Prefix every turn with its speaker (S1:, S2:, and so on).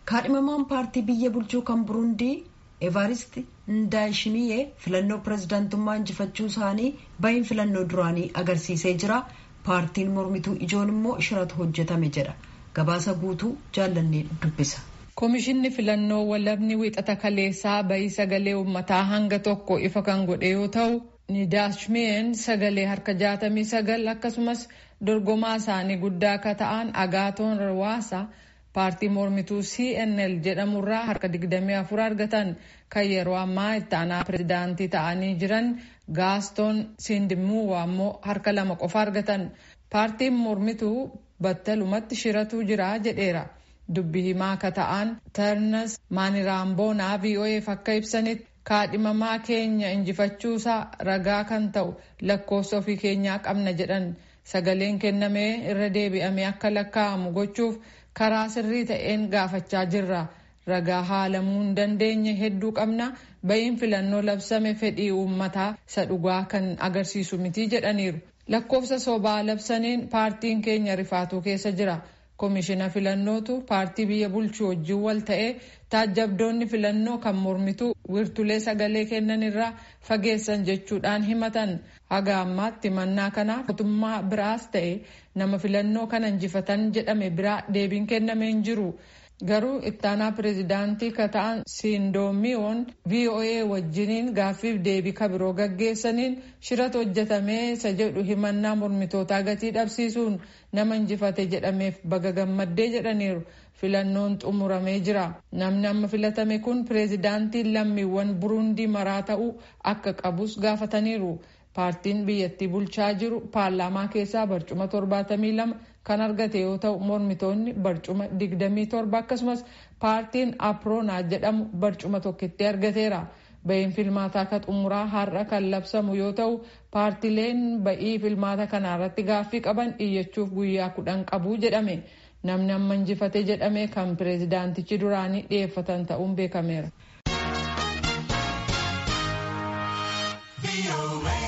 S1: kaadhimamaan paartii biyya bulchuu kan burundii evarist ndaayishimiyee filannoo pirezidaantummaa injifachuu isaanii bahiin filannoo duraanii agarsiisee jira paartiin mormituu ijoon immoo shiratu hojjetame jedha gabaasa guutuu jaallannee dubbisa.
S2: Komishinni filannoo walabni wixata kaleessaa bahii sagalee uummataa hanga tokko ifa kan godhe yoo ta'u nidaashmeen sagalee harka jaatamii sagal akkasumas dorgomaa isaanii guddaa akka ta'an agaatoon rawaasa paartii mormituu cnl jedhamurraa harka 24 argatan kan yeroo ammaa itti aanaa pirezidaantii ta'anii jiran gaastoon sindimuuwa ammoo harka lama qofa argatan paartiin mormituu battalumatti shiratuu jira jedheera. dubbi himaa akka ta'an tarnas maaniraamboonaa vo'eef akka ibsanitti kaadhimamaa keenya injifachuusaa ragaa kan ta'u lakkoofsa ofii keenyaa qabna jedhan sagaleen kennamee irra deebi'amee akka lakkaa'amu gochuuf karaa sirrii ta'een gaafachaa jirra ragaa haalamuu hin dandeenye hedduu qabna bahiin filannoo labsame fedhii uummataa isa dhugaa kan agarsiisu mitii jedhaniiru lakkoofsa sobaa labsaniin paartiin keenya rifaatuu keessa jira. koomishina filannootu paartii biyya bulchuu wajjin wal ta'ee taajjabdoonni filannoo kan mormituu wirtulee sagalee kennan irraa fageessan jechuudhaan himatan haga ammaatti mannaa kanaaf mootummaa biraas ta'e nama filannoo kana injifatan jedhame biraa deebiin kennamee hin jiru. garuu ittaanaa pireezidaantii ka ta'an siindoomiyoon voa wajjiniin gaaffiif deebii kabiroo gaggeessaniin shirata hojjetamee isa jedhu himannaa mormitootaa gatii dhabsiisuun nama injifate jedhameef baga gammaddee jedhaniiru filannoon xumuramee jira namni amma filatame kun pireezidaantiin lammiiwwan burundii maraa ta'uu akka qabus gaafataniiru paartiin biyyattii bulchaa jiru paarlaamaa keessaa barcuma 72 kan argate yoo ta'u mormitoonni barcuma 27 akkasumas paartiin aproonaa jedhamu barcuma tokkitti argateera bahiin filmaataa ka xumuraa har'a kan labsamu yoo ta'u paartileen bahii filmaata kanaarratti gaaffii qaban iyyachuuf guyyaa kudhan qabu jedhame namni amma injifate jedhame kan pireezidaantichi duraanii dhiyeeffatan ta'uun beekameera.